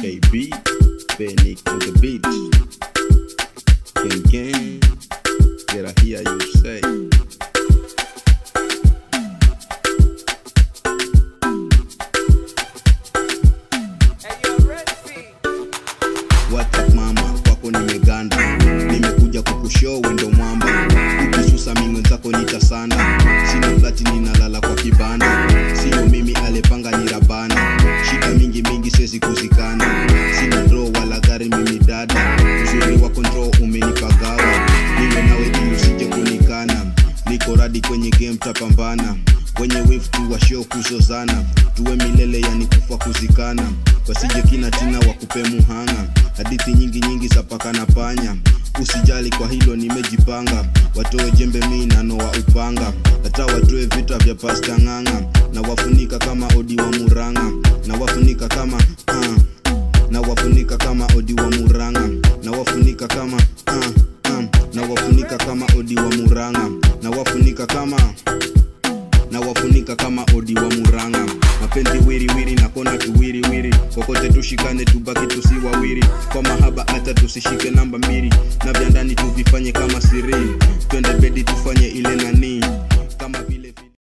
KB, Panic to the beat. Gang gang, get I hear you say. What up mama, kwako nimeganda, nimekuja kukushow wendo mwamba, ukisusa mi mwenzako nitasanda, sina flati ninalala kwa kibanda, sio mimi alepanga ni rabana, shida mingi mingi sezi kuzikana, sina draw wala gari mimi dada, uzuri wa control umenipagawa, niwe nawe ili usije kunikana, niko radi kwenye game tapambana, wenye wave tu wa show kuzozana, tuwe milele yani kufa kuzikana, wasije kina tina wakupe muhanga, hadithi nyingi nyingi za paka na panya, usijali kwa hilo nimejipanga, watoe jembe mi nanoa upanga, hata watoe vita vya pasta ng'ang'a, na wafunika kama odi wa muranga, na wafunika kama uh, na wafunika kama odi wa muranga, na wafunika kama uh, uh, na wafunika kama odi wa muranga, na wafunika kama na wafunika kama odi wa muranga mapenzi wiriwiri na kona tuwiriwiri kokote tushikane tubaki tusiwawiri kwa mahaba hata tusishike namba mbili na vya ndani tuvifanye kama siri twende bedi tufanye ile nani kama vile